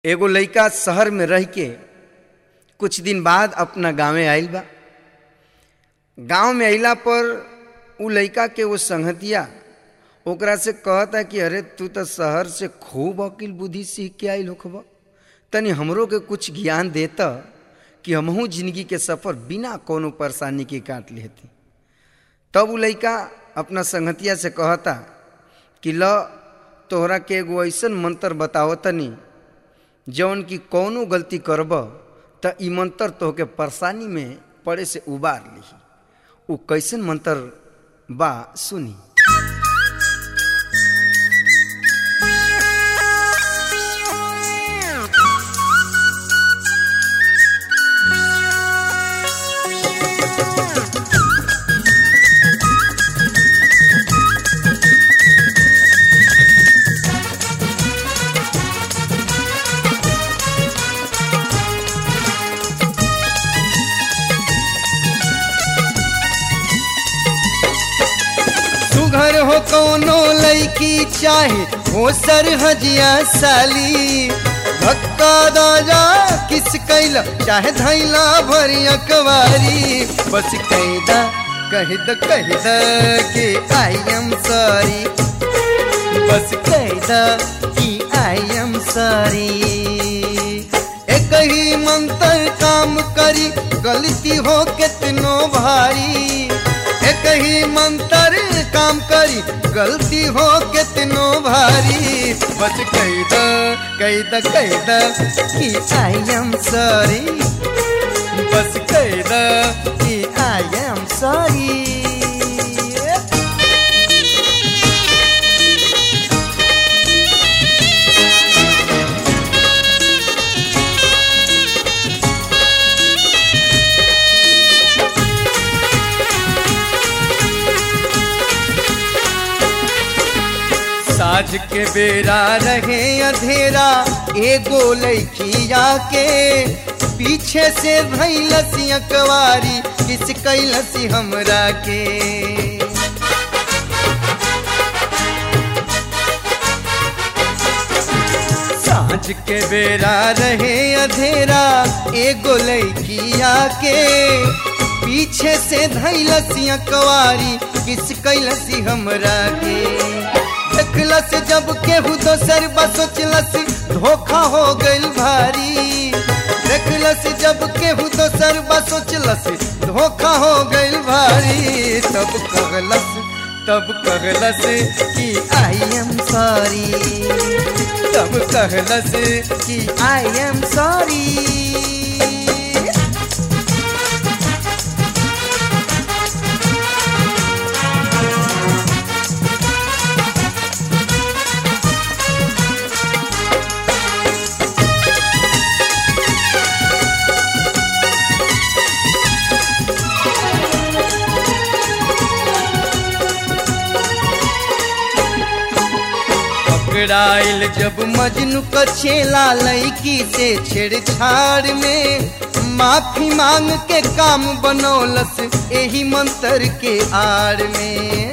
एगो लइका शहर में रह के कुछ दिन बाद अपना गांवे आइल बा गांव में अइला पर उ लइका के वो संगतिया ओकरा से कहता कि अरे तू तो शहर से खूब अकिल बुद्धि सीख के आइल होखब तनी हमरो के कुछ ज्ञान देता कि हमहू जिंदगी के सफर बिना कोनो परेशानी के काट लेती तब उ लइका अपना संगतिया से कहता कि ल तोहरा के एगो ऐसन मंत्र बताओ तनी जौन कि कौनो गलती करब त ई मंत्र तोहके परेशानी में पड़े से उबार लिही उ कैसन मंत्र बा सुनी सुघर हो कोनो लड़की चाहे हो सर हजिया साली धक्का दाजा किस कैला चाहे धैला भरी अकवारी बस कैदा कह द कह द कि आई एम सॉरी बस कैदा कि आई एम सॉरी एक ही मंत्र काम करी गलती हो कितनो भारी एक ही मंत्र काम करी गलती हो कितनो भारी बस कह द कह द कह द कि आई एम सॉरी बस कह द कि आई एम सॉरी साझ के बेरा रहे अंधेरा एगो लैखिया के पीछे से भैलसी अकवारी किस कैलसी हमरा के साँझ के बेरा रहे अंधेरा एगो लैखिया के पीछे से धैलसी अकवारी किस कैलसी हमरा के देखलस जब केहू दोसर बसोचलस धोखा हो गइल भारी देखलस जब केहू दोसर बसोचलस धोखा हो गइल भारी तब कहलस तब कहलस कि आई एम सॉरी तब कहलस कि आई एम सॉरी पकड़ाइल जब मजनू का छेला लड़की से छेड़छाड़ में माफी मांग के काम बनौलस यही मंत्र के आड़ में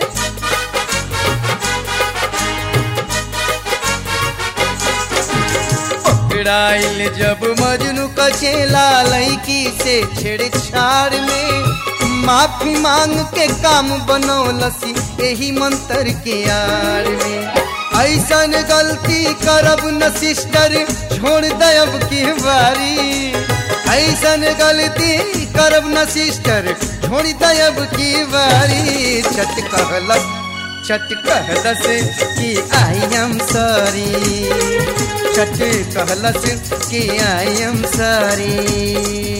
पकड़ाइल जब मजनू का छेला लड़की से छेड़छाड़ में माफी मांग के काम बनौलस यही मंत्र के आड़ में ऐसन गलती करब न सिस्टर छोड़ दब की बारी ऐसन गलती करब न सिस्टर छोड़ दब की बारी छट कहलस छट कहलस कि आई एम सॉरी छट कहलस कि आई एम सॉरी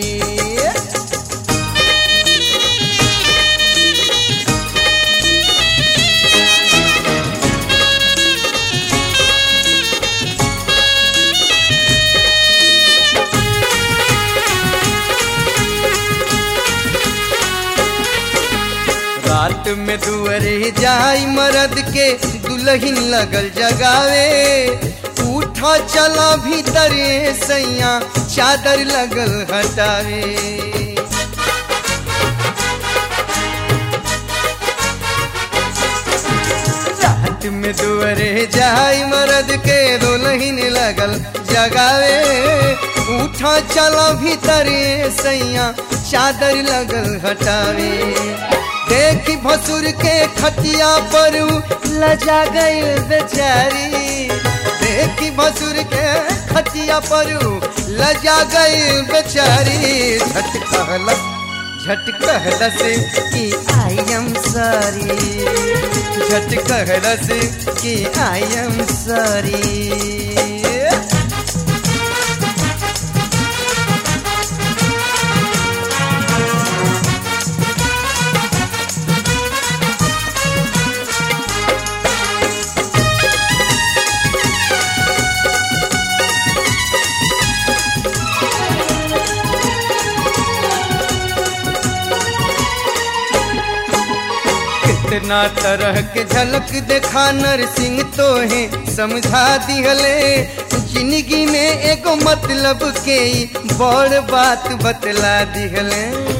रात में दुअरे जाई मरद के दुल्हन लगल जगावे उठा चला भीतरे सैया चादर लगल हटावे रात में दुअरे जाई मरद के दुल्हन लगल लगल जगावे उठा चला भीतरे सैया चादर लगल हटावे देखी भसुर के खटिया पर उ लजा गई बेचारी देखी भसुर के खटिया पर उ लजा गई बेचारी झट कहलस झट कहलस कि आई एम सॉरी झट कहलस कि आई एम सॉरी कितना तरह के झलक देखा नरसिंह तो है समझा दिहले जिंदगी में एगो मतलब के ई बड़ बात बतला दिहले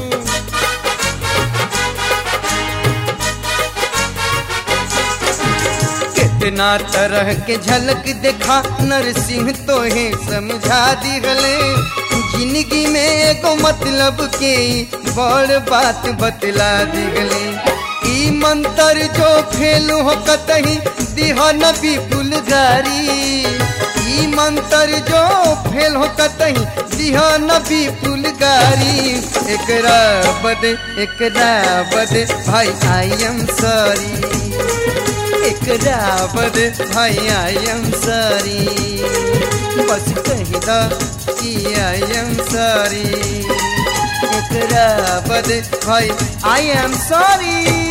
कितना तरह के झलक देखा नरसिंह तो है समझा दिहले जिंदगी में एगो मतलब के ई बड़ बात बतला दिहले ई मंत्र जो फेलू हो कतही दिहा नबी फुलगारी ई मंत्र जो फेल हो कतही दिहा नबी फुलगारी एकरा बद एकरा बद भाई आई एम सॉरी एकरा बद भाई आई एम सॉरी बस कही दा कि आई एम सॉरी एकरा बद भाई आई एम सॉरी